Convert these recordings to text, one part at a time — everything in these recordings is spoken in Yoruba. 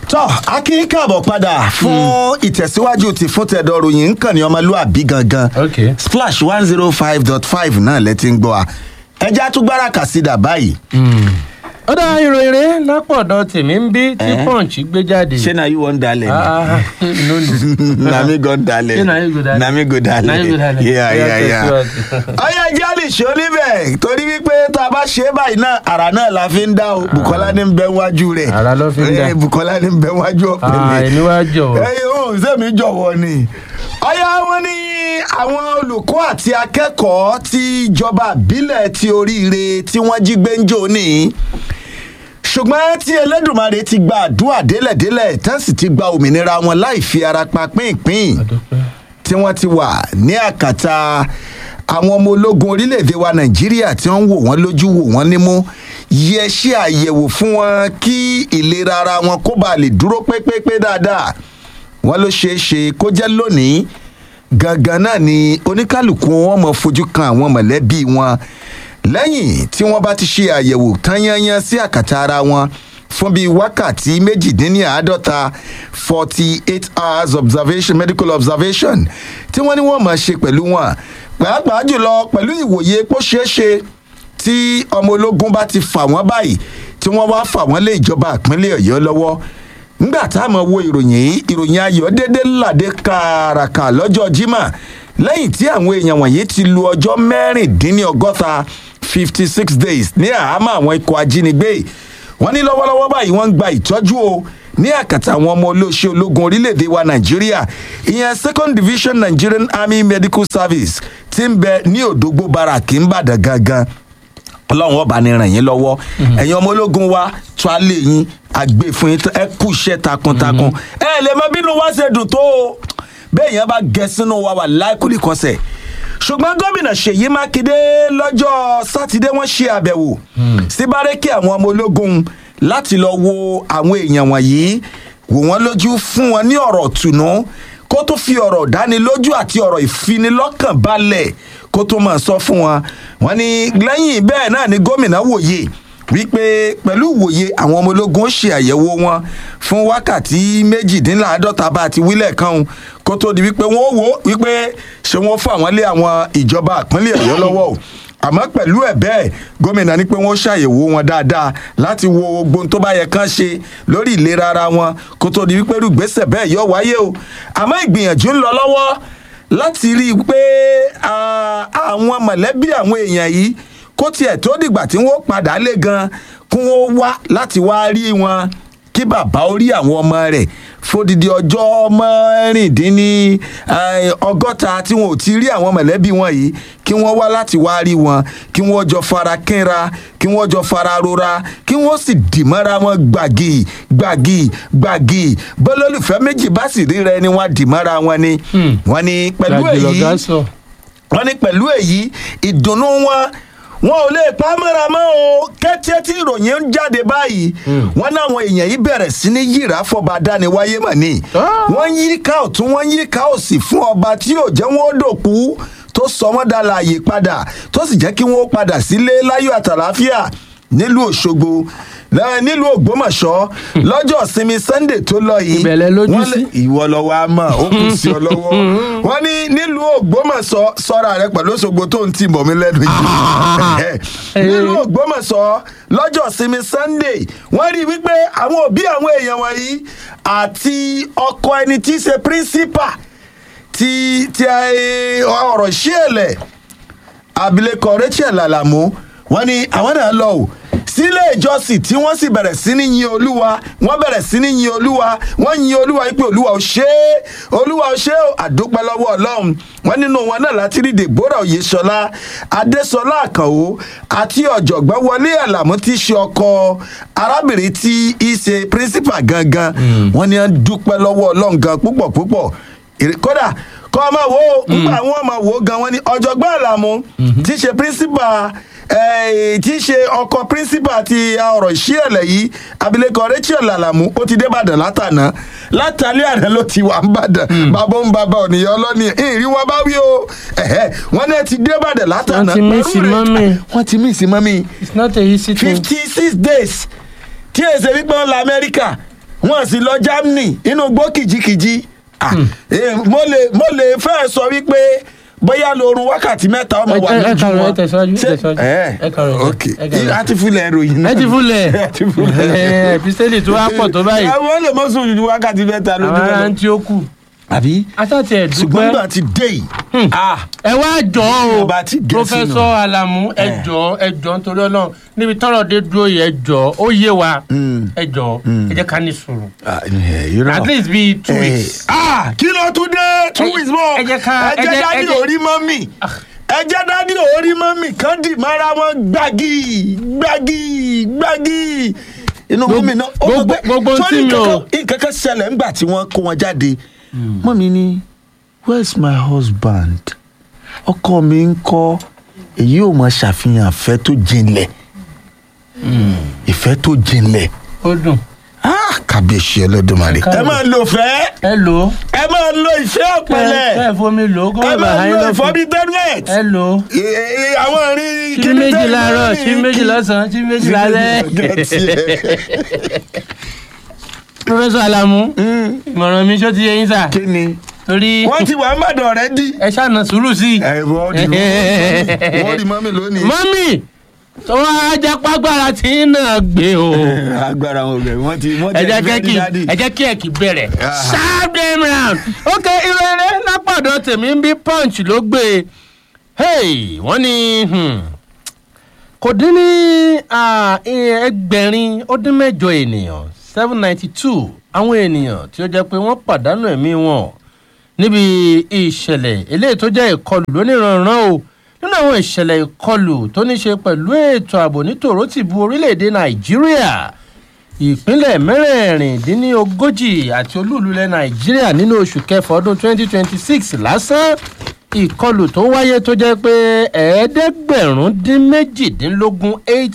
tọ́ akin káàbọ̀ padà fún ìtẹ̀síwájú ti fún tẹ̀dọ̀ ròyìn nǹkan ní ọmọlúàbí gangan Okay. splash one zero five dot five náà lẹ ti ń gbọ́ wa ẹja tún gbára kàsídà báyìí ó dá ìròyìn rẹ lápọ̀dọ̀ tèmi ń bí tí Eh? punch gbé jáde. ṣé na you wan dalẹ̀ ni Ah, no, no. na mi go dalẹ̀ Ṣé na you go dalẹ̀? na mi go Na you go dalẹ̀ dalẹ̀. yeah Yeah, yeah yeah tẹ̀síwájú. ọyọ ẹjẹ lè ṣe oníbẹ̀ torí wípé tá a bá ṣe é báyìí náà àrà náà la fi ń dá o bukola ní bẹ wájú rẹ̀ Àrà ló fi ń dá. Eh, bukola ní bẹ wájú Ah, ọ̀pẹ̀lẹ̀ èmi wá jọ̀wọ́. ẹyin o sẹ́mi jọ̀wọ́ ni. ọ̀yá wọn ní àwọn olùkọ́ àti akẹ́kọ̀ọ́ tí ìjọba àbílẹ̀ ti oríire tí wọ́n jí gbé ń jò ní. ṣùgbọ́n tí elédùnmarè ti gba àdúrà délẹ̀délẹ̀ tán sì ti gba òmìnira wọn láì fi ara pa pínpín Àdúpẹ́. tí wọ́n ti wà ní àkàtà àwọn ọmọ ológun orílẹ̀-èdè wa nàìjíríà tí wọ́n ń wò wọ́n lójú wò wọ́n nímú yẹ ṣe àyẹ̀wò fún wọn kí ìlera ara wọn kó bàa lè dúró pépépé dáadáa wọ́n ló ṣeé ṣe kó jẹ́ lónìí gangan náà ni oníkálukú wọn mọ̀ fojú kan àwọn mọ̀lẹ́bí wọn lẹ́yìn tí wọ́n bá ti ṣe àyẹ̀wò tán yányán sí àkàtà ara wọn fún bíi wákàtí méjìdínláàádọ́ta forty eight hours observation medical observation tí wọ́n ní wọ́n máa ṣe pẹ̀lú wọn pàápàá jùlọ pẹ̀lú ìwòye pó ṣeé ṣe tí ọmọ ológun bá ti fà wọ́n báyìí tí wọ́n wá fà wọ́n lé ìjọba ìpínlẹ̀ ọ̀yọ́ lọ́wọ́ nígbà tá a mọ̀ wo ìròyìn yìí ìròyìn ayọ̀ dédé ládé kàràkà lọ́jọ́ jimá lẹ́yìn tí àwọn èèyàn wọ̀nyí ti lu ọjọ́ mẹ́rìndínlọ́gọ́ta fifty six days ní àhámọ́ àwọn ikọ̀ ajínigbé wọ́n ní lọ́wọ́lọ́wọ́ báyìí wọ́n ń gba ìtọ́jú o ní àkàtà àwọn ọmọ olóṣè ológun orílẹ̀-èdè wa nàìjíríà ìyẹn second division nigerian army medical service ti ń bẹ ní òdògbó baraki ńbàdàn gangan ọlọ́run ọba ni ràn yín lọ́wọ́ ẹ̀yin ọmọ ológun wa tó a lè yín àgbè fún yín ẹ kú iṣẹ́ takuntakun ẹ lè mọ bínú wá ṣe dùn tó o bẹ́ẹ̀ yẹn bá gẹ sínú wa wà láìkúlì kọsẹ̀ ṣùgbọ́n gómìnà ṣèyí mákindé lọ́jọ́ sátidé wọ́n ṣe àbẹ̀wò sí bárẹ́kì àwọn ọmọ ológun láti lọ wo àwọn èèyàn wọ̀nyí wò wọ́n lójú fún wọn ní ọ̀rọ̀ tùnú kó tó fi ọ̀rọ̀ dánilójú àti ọ̀rọ̀ ìfinilọ́kàn balẹ̀ kó tó máa sọ fún wọn wọn ní lẹ́yìn bẹ́ẹ̀ náà ni gómìnà wòye wípé pẹ̀lú ìwòye àwọn ọmọ ológun ó ṣe àyẹ̀wò wọn fún wákàtí méjìdínláàádọ́ta bá ti wílẹ̀ kan o, kó tó di wípé wọ́n wò ó wípé ṣé wọ́n fún àwọn lé àwọn ìjọba ìpínlẹ̀ ọ̀yọ́ lọ́wọ́ o àmọ́ pẹ̀lú ẹ̀ bẹ́ẹ̀ gómìnà ní pé wọ́n ṣàyẹ̀wò wọn dáadáa láti wo gbogbo ohun tó bá yẹ kán ṣe lórí ìlera ara wọn kó tó di wípé rúgbésẹ̀ bẹ́ẹ̀ yọ wáyé o àmọ́ ìgbìyànjú ń lọ lọ́wọ́ láti rí i pé ah, àwọn mọ̀lẹ́bí àwọn èèyàn yìí kó tiẹ̀ tó dìgbà tí wọ́n padà lé gan kí wọ́n wá láti wá rí wọn kí bàbá ó rí àwọn ọmọ rẹ̀ fódìdí ọjọ́ mẹ́rìndínní eh, ọgọ́ta tí wọn ò ti rí àwọn mọ̀lẹ́bí wọn yìí kí wọ́n wá láti wá rí wọn kí wọ́n jọ fara kínra kí wọ́n jọ fara rora kí wọ́n sì dìmọ́ra wọn gbàgì gbàgì gbàgì bọ́lọ́lùfẹ́ méjì bá sì ríra ẹni wọn dìmọ́ra wọn ni wọ́n ní pẹ̀lú Gbàgì èyí lọ̀gá sọ. wọ́n ní pẹ̀lú èyí ìdùnnú wọn wọn ò lè pa mọ́ra mọ́ o kẹ́tẹ́ tí ìròyìn ń jáde báyìí wọ́n náwọn èèyàn yìí bẹ̀rẹ̀ sí ní yíra fọba dániwáyé mọ̀ ni Ah. wọ́n yí ká ọ̀tún wọ́n yí ká òsì fún ọba tí yóò jẹ́ wọ́n dòkú tó sọ wọ́n dá láàyè padà tó sì jẹ́ kí wọ́n padà sílé láyọ̀ àtàláfíà nílùú òṣogbo lẹ́- nílùú ògbómọ̀ṣọ́ lọ́jọ́ ìsinmi sunday tó lọ yìí Ìbẹ̀lẹ̀ lójú wọ́n lé- sí. ìwọ lọ́wọ́ á mọ̀ ó kù sí ọ lọ́wọ́ wọ́n ní nílùú ògbómọ̀ṣọ́ sọ́ra rẹ pẹ̀lú òṣogbo tó ń tì mọ́ mi lẹ́nu yìí nílùú ògbómọ̀ṣọ́ lọ́jọ́ sinmi sunday wọ́n rí i wípé àwọn òbí àwọn èèyàn wọ̀nyí àti ọkọ ẹni tí í ṣe principal ti ti eh, ọ̀rọ̀ ṣíẹ̀lẹ̀ abilékọ rachel alamu wọn ni àwọn náà lọ o sílé ìjọsìn tí wọ́n sì bẹ̀rẹ̀ sí ní yin olúwa wọ́n bẹ̀rẹ̀ sí ní yin olúwa wọ́n yin olúwa wípé olúwa ò ṣe é olúwa ò ṣe é àdúpẹ́ lọ́wọ́ ọlọ́run wọ́n nínú wọn náà láti rí deborah oyèsọlá adésọlá àkànwó àti ọ̀jọ̀gbọ́n wọlé àlàmú tí í ṣe ọkọ arábìnrin tí í ṣe principal gangan wọ́n ní wọ́n dúpẹ́ lọ́wọ́ ọlọ́run gan púpọ̀ púpọ̀ Èrè- kódà kọ́ ọmọ wo nígbà àwọn ọmọ wo gan wọn ni ọ̀jọ̀gbọ́n àlàmú tí í ṣe principal eh, tí í ṣe ọkọ principal ti ọ̀rọ̀ ìṣíẹ̀lẹ̀ yìí abilékọ rachel alamu ó ti dé ìbàdàn látàná látàlẹ́ àná ló ti wà ń bàdàn bàbá ń bàbá ònìyàn ọlọ́ni ìrìn wọn bá wí o ẹ̀hẹ́, wọn náà ti dé ìbàdàn látàná Wọ́n ti miss Pẹ̀lú rẹ̀- mọ́mì. wọ́n ti mí sí mọ́mì it's not a easy thing. fifty six days tí èsè wípé wọn la amẹ́ríkà wọ́n sì lọ germany inú gbó kìjikìji Ah, eh, mo lè mo lè fẹ́ sọ wípé bóyá lóorun wákàtí mẹ́ta ọmọ wà Ẹ- ẹ- ẹ lójú kàrọ̀, wọn ẹ tẹ̀síwájú, ẹ Ṣé- tẹ̀síwájú. ẹ Ẹ kàrọ̀, ok ẹ kàrọ̀. a ti fúnlẹ̀ ìròyìn náà ẹ ti fúnlẹ̀ ẹ ti fúnlẹ̀ episteli tó wá pọ̀ tó báyìí àwọn lè mọ sùn ju wákàtí mẹ́ta àwọn lójú ará wọn. ń tí ó kù àbí aṣáàtì ẹ̀ ṣùgbọ́n dúpẹ́ nígbà tí dé yìí ah ẹ wá jọ o Bàbá ti gẹ̀ pọfẹsọ sínú. alamu ẹ Eh. jọ ẹ jọ nítorí Ọlọ́run níbi tọ́rọ̀ dé dúró yìí ẹ jọ ó yé wa Mm. ẹ jọ ẹ jẹ́ ká ní sùúrù ah, eh, irọ́. at least bíi two Eh, weeks. ah kí ló tún dé two Ẹ- weeks mọ́ ẹ jẹ́ ká- ẹ ẹ jẹ́ jẹ́- dádì ẹ jẹ́- orí mọ́mì ẹ jẹ́ dádì orí mọ́mì kan dì mọ́ra wọn gbági gbági gbági inú Gbogbo- mọ́mì náà ó gbogbo- gbọ́ pé gbogbo ohun sọ́ni tí mi ò- nǹkan- nǹkan kan ṣẹlẹ̀ ńgbà tí wọ́n kó wọn jáde mọ́mì ni where's my husband ọkọ mi ń kọ́ èyí ò mọ ṣàfihàn ìfẹ́ tó jinlẹ̀ ìfẹ́ tó jinlẹ̀ ó dùn ah kábíyèsí Olódùmarè. ẹ máa lò fẹ́ ẹ lò ó ẹ máa lo ìfẹ́ kẹ ọ̀pẹ̀lẹ̀ ẹ fomi lò ó kó ẹ má bàa máa háyín lo lọ́fun ìfọ́bí tẹ́lẹ̀t ẹ lò ó àwọn ìrìn tí méjì láàárọ̀ tí méjì lọ́sàn-án tí méjì lálẹ́ pọfẹsọ alamu ìmọ̀ràn mi ṣó ti yẹ yín sà kí ni torí wọ́n ti wà ń bàdàn rẹ dí. ẹ ṣàna sùúrù sí i. ẹ wọ́n di wọ́n di mọ́mí lónìí. mọ́mì tó wá jápágbára tí ń náà gbé o. agbára wọn bẹ wọ́n ti wọ́n ẹ ti jẹ́ fẹ́ kí di dádì. ẹ jẹ́ kí ẹ kì í bẹ̀rẹ̀. Ah. sharp them round. ok ìrere lápàdé tèmi ń bí punch ló gbé e. hey wọ́n ní hmm, kò dín ní ah, ẹgbẹ̀rin ó dín mẹ́jọ ènìyàn seven ninety two àwọn ènìyàn tí ó jẹ́ pé wọ́n pàdánù ẹ̀mí wọn níbi ìṣẹ̀lẹ̀ eléyìí tó jẹ́ ìkọlù lóníranran o nínú àwọn ìṣẹ̀lẹ̀ ìkọlù tó ní ṣe pẹ̀lú ètò ààbò ní tòrótìbù orílẹ̀-èdè nàìjíríà ìpínlẹ̀ mẹ́rẹ̀ẹ̀rìndínlógójì àti olúùlú ilẹ̀ nàìjíríà nínú oṣù kẹfà ọdún 2026 lásán ìkọlù tó wáyé tó jẹ́ pé ẹ̀ẹ́dẹ́gbẹ̀rún dín méjìdínlógún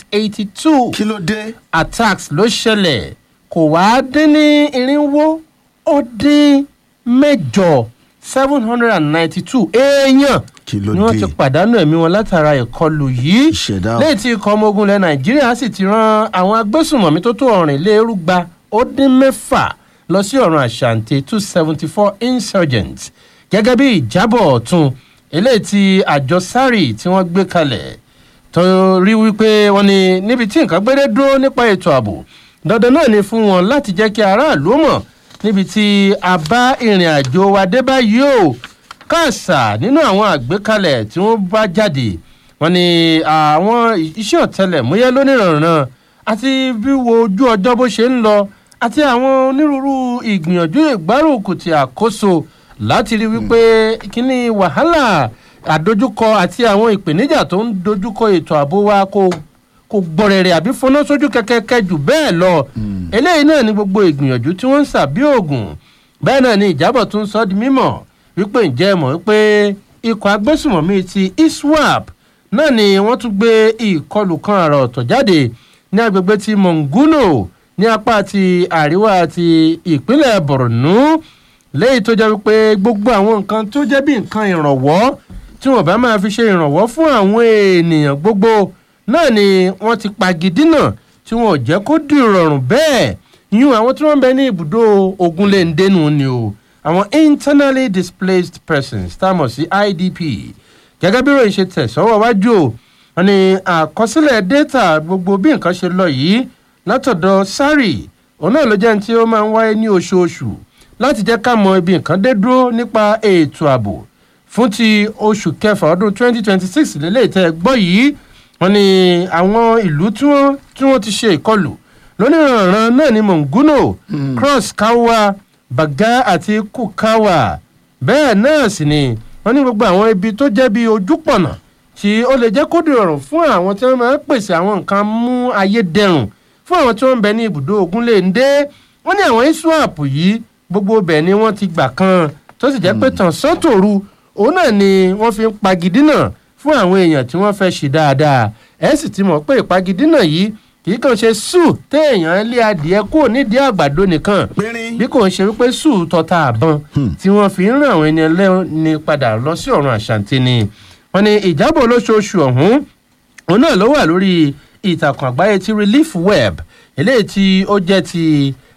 882 kí ló dé. attacks ló ṣẹlẹ̀ kò wá dín ní irinwó ó dín mẹ́jọ seven hundred and ninety-two èèyàn Kí ló ni wọ́n dé? ti pàdánù ẹ̀mí wọn látara ìkọlù yìí Ìṣẹ̀dá o. lẹ́yìn tí ikọ̀ ọmọ ogun ilẹ̀ nàìjíríà sì ti ran àwọn agbésùnmọ̀mí tó tó ọ̀rìnlérúgba ó dín mẹ́fà lọ sí ọ̀run àṣàǹtẹ̀ two seventy four insurgents gẹ́gẹ́ bí ìjábọ̀ ọ̀tún eléyìí tí àjọ sari tí wọ́n gbé kalẹ̀ tó rí wípé wọ́n ní níbi tí nǹkan gbédé dúró nípa ètò ààbò dandan náà ni fún wọn láti jẹ́ kí aráàlú mọ̀ níbi tí a bá ìrìn àjò wa dé báyìí o káàsà nínú àwọn àgbékalẹ̀ tí wọ́n bá jáde wọ́n ní àwọn iṣẹ́ ọ̀tẹlẹ̀múyẹ́ lónìrànràn àti bí wo ojú ọjọ́ bó ṣe ń lọ àti àwọn onírúurú ìgbìyànjú ìgbárùkùtì àkóso láti rí wípé kíní wàhálà àdójúkọ àti àwọn ìpèníjà tó ń dojúkọ ètò ààbò wa kò kò gbọ̀rẹ̀rẹ̀ àbí fọná sójú kẹ̀kẹ́kẹ́ jù bẹ́ẹ̀ lọ eléyìí náà ni gbogbo ìgbìyànjú tí wọ́n ń sàbí òògùn bẹ́ẹ̀ náà ni ìjábọ̀ tún sọ di mímọ̀ wípé ǹjẹ́ ẹ mọ̀ wípé ikọ̀ agbésùmọ̀mí ti iswap náà ni wọ́n tún gbé ìkọlù kan àrà ọ̀tọ̀ jáde ní agbègbè ti monguno ní apá ti àríwá ti ìpínlẹ̀ borno lẹ́yìn tó jẹ́ wípé gbogbo àwọn nǹkan tó jẹ́ bí nǹkan ìrànwọ́ tí wọ́n bá máa fi ṣe ìrànwọ́ fún àwọn ènìyàn gbogbo náà ni wọ́n ti pagidínà tí wọn ò jẹ́ kó di ìrọ̀rùn bẹ́ẹ̀ yún àwọn tí wọ́n ń bẹ ní ibùdó ogunléndénu ni o àwọn internally displaced persons tá a mọ̀ sí idp gẹ́gẹ́ bí ròyìn ṣe tẹ̀ sọ́wọ́ wájú o wọn ni àkọsílẹ̀ data gbogbo bí nǹkan ṣe lọ yìí látọ̀dọ̀ sari òun náà ló jẹ́ ní tí ó máa ń wáyé ní oṣooṣù láti jẹ́ ká mọ ibi nǹkan dé dúró nípa ètò ààbò fún ti oṣù kẹfà ọdún 2026 lélẹ́yìí tẹ́ ẹ gbọ́ yìí wọ́n ní àwọn ìlú tí wọ́n tí wọ́n ti ṣe ìkọlù lónìrànràn náà ní monguno cross kawa baga àti kukawa bẹ́ẹ̀ náà sì ni wọ́n ní gbogbo àwọn ibi tó jẹ́ bí ojúpọ̀nà tí ó lè jẹ́ kó dìrọ̀rùn fún àwọn tí wọ́n máa ń pèsè àwọn nǹkan mú ayé dẹrùn fún àwọn tí wọ́n ń bẹ ní ibùdó ogunléndé wọ́n ní àwọn iswap yìí gbogbo ibẹ̀ ni wọ́n ti gbà kan tó sì jẹ́ pé tàn sọ́tòru òun náà ni wọ́n fi ń pagidínà fún àwọn èèyàn tí wọ́n fẹ́ ṣe dáadáa ẹ sì ti mọ̀ pé ìpagidínà yìí kì í kàn ṣe sùn téèyàn lé adìẹ kúrò nídìí àgbàdo nìkan Pínrín. bí kò ń ṣe wípé sùn tọ́ta àbọn tí wọ́n fi ń ràn àwọn ẹni ẹlẹ́ni padà lọ sí ọ̀run àṣàǹtì ni wọ́n ní ìjábọ̀ olóṣooṣù ọ̀hún òun náà ló wà lórí ìtàkùn àgbáyé ti relief web eléyìí tí ó jẹ́ ti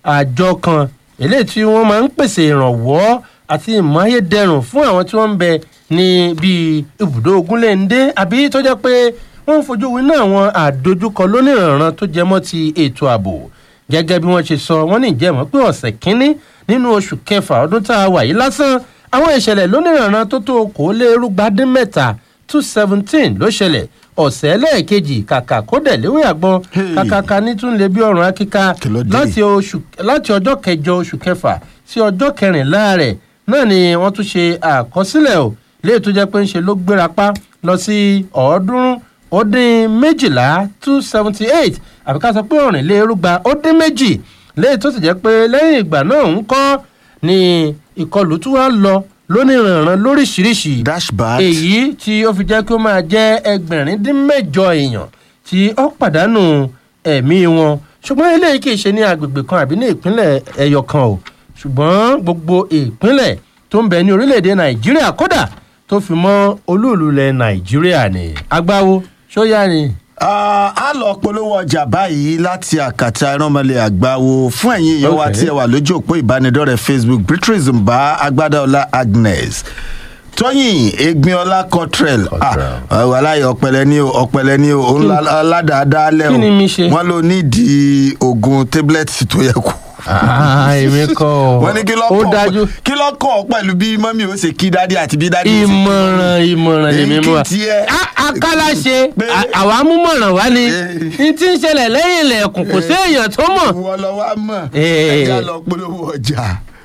àjọ kan eléyìí tí wọ́n máa ń pèsè ìrànwọ́ àti ìmáyédẹrùn fún àwọn tí wọ́n ń bẹ ní bíi ibùdó ogunléndé àbí tó jẹ́ pé wọ́n ń fojú winá àwọn àdojúkọ lónìrànràn tó jẹmọ́ ti ètò ààbò gẹ́gẹ́ bí wọ́n ṣe sọ wọ́n ní ìjẹ́mọ́ pé ọ̀sẹ̀ kínní nínú oṣù kẹfà ọdún tá a wà yìí lásán àwọn ìṣẹ̀lẹ̀ lónìrànràn tó tó okòólérúgbádín mẹ́ta two seventeen ló ṣẹlẹ̀ ọ̀sẹ̀ lẹ́ẹ̀kejì kàkà kó dẹ̀ léwé àgbọn Hey. kàkàkà ní tún lè bí ọ̀run akíká Kí ló dé? láti oṣù láti ọjọ́ kẹjọ oṣù kẹfà sí ọjọ́ kẹrìnlá rẹ̀ náà ni wọ́n tún ṣe àkọsílẹ̀ o léè tó jẹ́ pé ń ṣe ló gbéra pa lọ sí ọ̀ọ́dúnrún ó dín méjìlá two seventy eight àbí ká sọ pé ọ̀rìnlérúgba ó dín méjì léè tó sì jẹ́ pé lẹ́yìn ìgbà náà ń kọ́ ni ìkọlù tún wá lọ lóníranran lóríṣiríṣi Dash bad. èyí tí ó fi jẹ́ kí ó máa jẹ́ ẹgbẹ̀rin dín mẹ́jọ èèyàn tí ó pàdánù ẹ̀mí wọn ṣùgbọ́n eléyìí kì í ṣe ní agbègbè kan àbí ní ìpínlẹ̀ ẹyọ kan o ṣùgbọ́n gbogbo ìpínlẹ̀ tó ń bẹ ní orílẹ̀-èdè nàìjíríà kódà tó fi mọ́ olúùlú ilẹ̀ nàìjíríà ni agbáwo ṣóyá ni. Ah, a lọ polówó ọjà báyìí láti àkàtà ìrànmọ́lẹ̀ àgbáwo fún ẹ̀yin èèyàn wa Okay. tí ẹ wà lójú òpó ìbánidọ́rẹ̀ẹ́ facebook beatrice mba agbádáọlá agnes tóyìn egbinola cottrell Cottrell. aláyọ ọpẹlẹ ní o ọpẹlẹ ní o òun aládàádáálẹ o kí ni mi ṣe? wọn ló nídìí oògùn tablet tó yẹ kú èmi kọ́ ọ wọn ní kí ó lọ́kàn dájú kí lọ́kàn ọ pẹ̀lú bí mọ́mí ó ṣe kí dádì àti bí dádì ó ṣe kí ìmọ̀ràn ìmọ̀ràn lèmi mú wa. Èyí kì í tiẹ̀. A- akálà ṣe Pé- à- àwa mú mọ̀ràn wá ni Eh. n tí ń ṣẹlẹ̀ lẹ́yìn ilẹ̀kùn kò sí èèyàn tó mọ̀. wọ́n lọ wá mọ̀ Eh. ẹ̀já lọ polówó ọjà.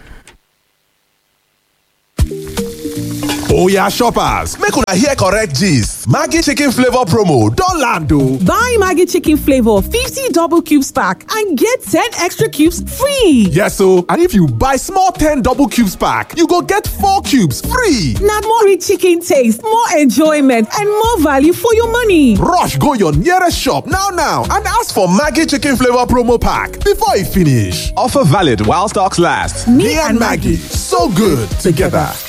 Oya shoppers, make una hear correct gist. Maggi chicken flavor promo don land o. Buy Maggie Chicken Flavor 50 double cubes pack and get 10 extra cubes free. Yes o, and if you buy small 10 double cubes pack, you go get 4 cubes free. Now more rich chicken taste, more enjoyment, and more value for your money. Rush go your nearest shop now now and ask for Maggi chicken flavor promo pack before e finish. Offer valid while stocks last. Me and Maggie, so good together.